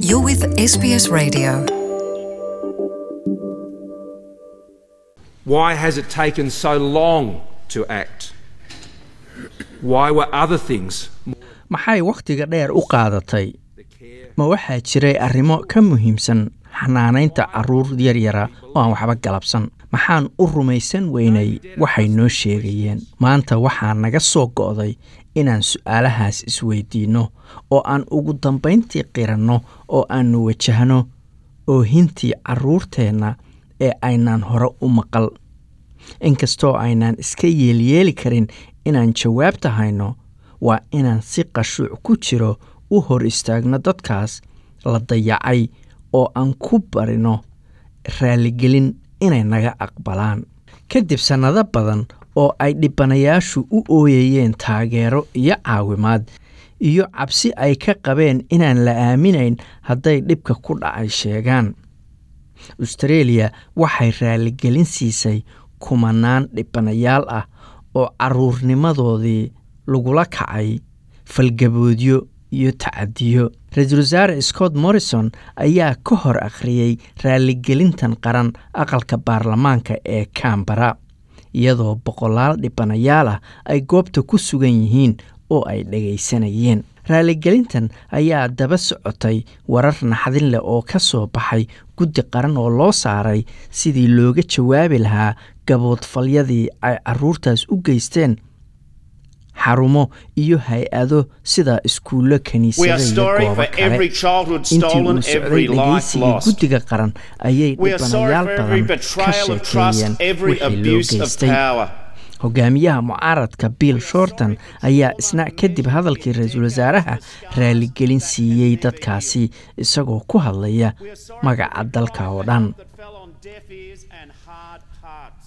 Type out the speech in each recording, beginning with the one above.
You're with SBS Radio. Why has it taken so long to act? Why were other things maxay wakhtiga dheer u qaadatay the care ma waxaa jiray arrimo ka muhiimsan xanaanaynta carruur yaryara oo aan waxba galabsan maxaan u rumaysan weynay waxay noo sheegayeen maanta waxaa naga soo go'day inaan su'aalahaas isweydiinno oo aan ugu dambayntii qiranno oo aannu wajahno oohintii carruurteenna ee aynaan hore u maqal inkastoo aynaan iska yeelyeeli karin inaan jawaabta hayno waa inaan si qashuuc ku jiro u hor istaagno dadkaas la dayacay oo aan ku barino raaligelin inay naga aqbalaan kadib sannado badan oo ay dhibanayaashu u ooyayeen taageero iyo caawimaad iyo cabsi ay ka qabeen inaan la aaminayn hadday dhibka ku dhacay sheegaan austreeliya waxay raaligelin siisay kumanaan dhibanayaal ah oo carruurnimadoodii lagula kacay falgaboodyo iyo tacadiyo ra-iisul wasaare scott morrison ayaa ka hor akhriyey raaligelintan qaran aqalka baarlamaanka ee cambara iyadoo boqolaal dhibanayaal ah ay goobta ku sugan yihiin oo ay dhagaysanayeen raaligelintan ayaa daba socotay warar naxdin leh oo ka soo baxay guddi qaran oo loo saaray sidii looga jawaabi lahaa gaboodfalyadii ay carruurtaas u geysteen xarumo iyo hay-ado sida iskuullo We kiniisado are iyo sorry goobo for every kale childhood intii stolen, uu socday every life dhegaysigii lost. guddiga qaran ayay We are sorry dhibanayaal for every badan ka betrayal of trust, sheekeeyeen every wixii loo abuse of geystay power. hogaamiyaha mucaaradka bill shorton ayaa isna kadib hadalkii ra-iisul wasaaraha raaligelin siiyey dadkaasi isagoo ku hadlaya We are sorry magaca for every dalka oo cry dhan that fell on deaf ears and hard hearts.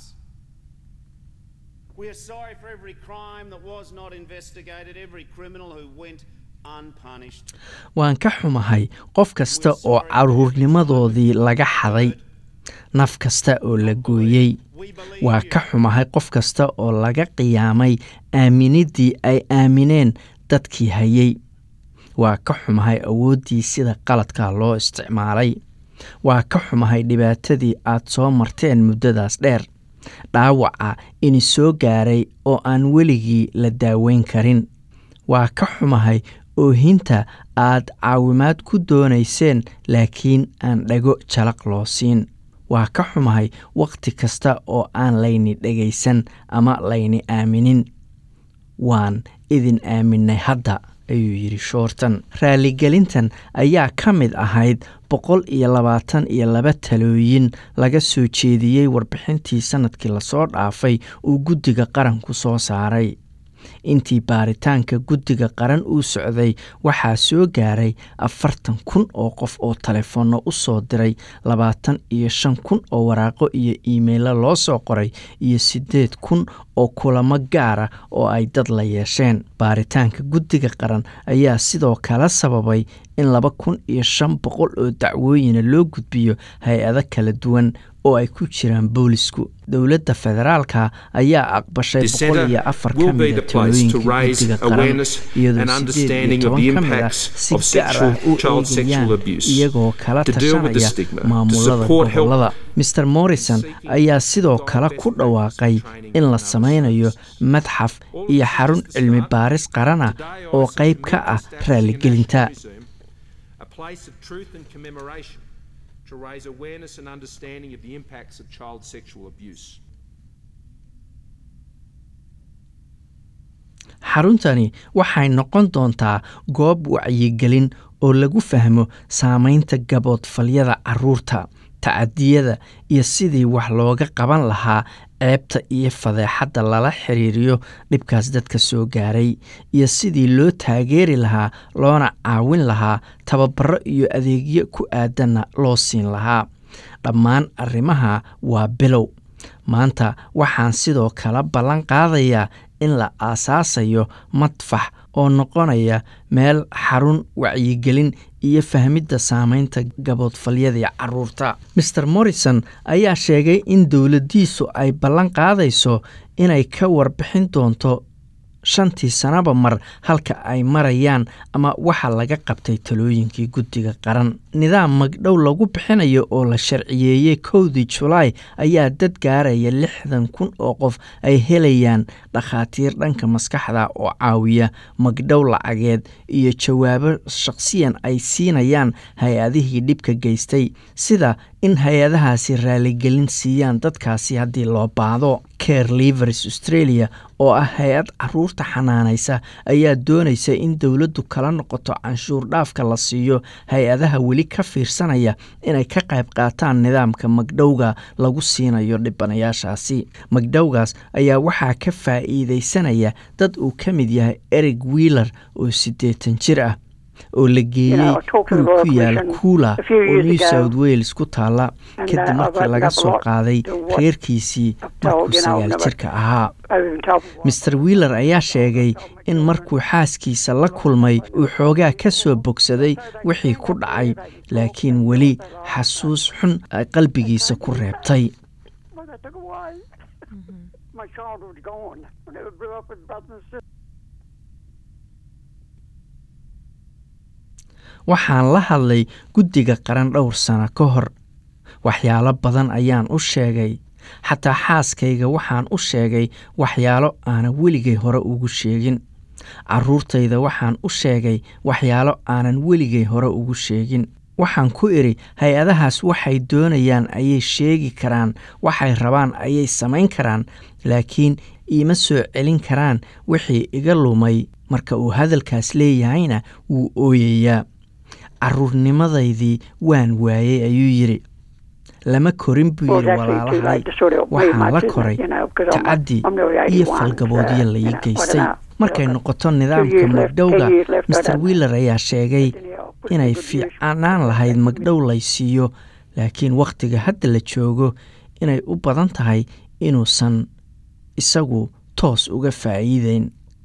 We are sorry for every crime that was not investigated, every criminal who went unpunished. waan ka xumahay qof kasta oo carruurnimadoodii laga xaday naf kasta oo la gooyey We believe waa you. ka xumahay qof kasta oo laga qiyaamay aaminiddii ay aamineen dadkii hayay waa ka xumahay awooddii sida qaladka loo isticmaalay waa ka xumahay dhibaatadii aad soo marteen muddadaas dheer dhaawaca ini soo gaaray oo aan weligii la daaweyn karin waa ka xumahay oohinta aad caawimaad ku doonayseen laakiin aan dhago jalaq loo siin waa ka xumahay wakhti kasta oo aan layni dhegaysan ama layni aaminin waan idin aaminay hadda ayuu yidhi shoortan raaligelintan ayaa ka mid ahayd boqol iyo labaatan iyo laba talooyin laga soo jeediyey warbixintii sannadkii lasoo dhaafay uu guddiga qaranku soo saaray intii baaritaanka guddiga qaran uu socday waxaa soo gaaray afartan kun oo qof oo taleefoonno u soo diray labaatan iyo shan kun oo waraaqo iyo iimaylo loo soo qoray iyo siddeed kun oo kulamo gaara oo ay dad la yeesheen baaritaanka guddiga qaran ayaa sidoo kale sababay in laba kun iyo shan boqol oo dacwooyina loo gudbiyo hay-ado kala duwan oo ay ku jiraan boolisku dowladda federaalka ayaa aqbashay This boqol iyo centre afar will ka be mida the place to talooyinka raise guddiga qaran awareness iyadoo and sideed understanding iyo of the toban ka mid ah impacts si of gaar sexual- ah u child sexual eegayaan abuse, iyagoo kala to deal with the tashanaya stigma, to maamulada support help gobolada mr morrison ayaa sidoo kale ku dhawaaqay in la sameynayo madxaf iyo xarun cilmi baaris qaran ah oo qayb ka ah raaligelinta A place of truth and commemoration to raise awareness and understanding of the impacts of child sexual abuse. xaruntani waxay noqon doontaa goob wacyigelin oo lagu fahmo saameynta gaboodfalyada carruurta tacadiyada iyo sidii wax looga qaban lahaa ceebta iyo fadeexadda lala xiriiriyo dhibkaas dadka soo gaaray iyo sidii loo taageeri lahaa loona caawin lahaa tababaro iyo adeegyo ku aadanna loo siin lahaa dhammaan arrimaha waa bilow maanta waxaan sidoo kale ballan qaadayaa in la aasaasayo madfax oo noqonaya meel xarun wacyigelin iyo fahmidda saameynta gaboodfalyadii caruurta maer morrison ayaa sheegay in dowladdiisu ay ballan qaadayso inay ka warbixin doonto shantii sanaba mar halka ay marayaan ama waxa laga qabtay talooyinkii guddiga qaran nidaam magdhow lagu bixinayo oo la sharciyeeyey kowdii julaay ayaa dad gaaraya lixdan kun oo qof ay helayaan dhakhaatiir dhanka maskaxda oo caawiya magdhow lacageed iyo jawaabo shaqsiyan ay siinayaan hay-adihii dhibka geystay sida in hay-adahaasi raaligelin siiyaan dadkaasi haddii loo baahdo care livers australia oo ah hay-ad caruurta xanaanaysa ayaa doonaysa in dowladdu kala noqoto canshuur dhaafka la siiyo hay-adaha weli ka fiirsanaya inay ka qayb qaataan nidaamka magdhowga lagu siinayo dhibanayaashaasi magdhowgaas ayaa waxaa ka faa'iidaysanaya dad uu ka mid yahay eric wheeler oo siddeetan jir ah oo la geeyey guri ku yaal kuula oo new south wales ku taalla kadib markii laga soo qaaday reerkiisii markuu sagaal jirka ahaa master wheeler ayaa sheegay in markuu xaaskiisa la kulmay uu xoogaa ka soo bogsaday wixii ku dhacay laakiin weli xasuus xun ay qalbigiisa ku reebtay waxaan la hadlay guddiga qaran dhowr sano ka hor waxyaalo badan ayaan u sheegay xataa xaaskayga waxaan u sheegay waxyaalo aanan weligay hore ugu sheegin carruurtayda waxaan u sheegay waxyaalo aanan weligay hore ugu sheegin waxaan ku idhi hay-adahaas waxay doonayaan ayay sheegi karaan waxay rabaan ayay samayn karaan laakiin iima soo celin karaan wixii iga lumay marka uu hadalkaas leeyahayna wuu ooyayaa carruurnimadaydii waan waayey ayuu yidhi lama korin buu yidhi walaalahay waxaan la koray tacaddi iyo falgaboodyo lai geystay markay noqoto nidaamka magdhowga master wheeler ayaa sheegay inay fiicnaan lahayd magdhow lay siiyo laakiin wakhtiga hadda la joogo inay u badan tahay inuusan isagu toos uga faa'iideyn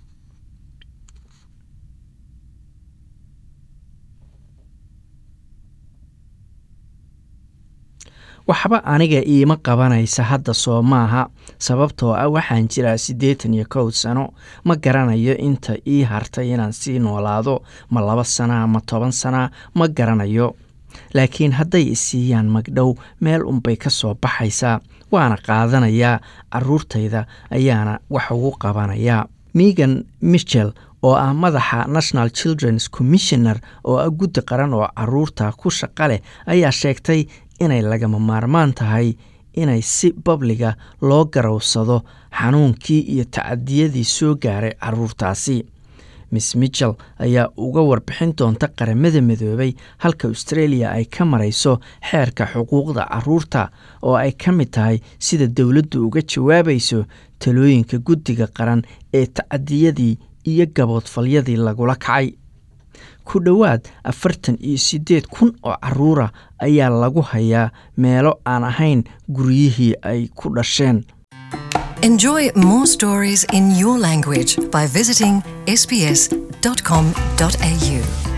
waxba aniga iima qabanaysa hadda soo maaha sababtoo ah waxaan jiraa siddeetan iyo kow sano ma garanayo inta ii hartay inaan sii noolaado ma laba sanaa ma toban sanaa ma garanayo laakiin hadday isiiyaan magdhow meel unbay ka soo baxaysaa waana qaadanayaa carruurtayda ayaana wax ugu qabanayaa megan michel oo ah madaxa national children's commissioner oo ah guddi qaran oo caruurta ku shaqa leh ayaa sheegtay inay lagama maarmaan tahay inay si babliga loo garowsado xanuunkii iyo tacadiyadii soo gaaray caruurtaasi miss michel ayaa uga warbixin doonta qaramada midoobay halka australia ay ka marayso xeerka xuquuqda caruurta oo ay ka mid tahay sida dowladdu uga jawaabayso talooyinka guddiga qaran ee tacadiyadii iyo gaboodfalyadii lagula kacay ku dhowaad afartan iyo siddeed kun oo caruura ayaa lagu hayaa meelo aan ahayn guryihii ay ku dhasheen Enjoy more stories in your language by visiting sbs.com.au.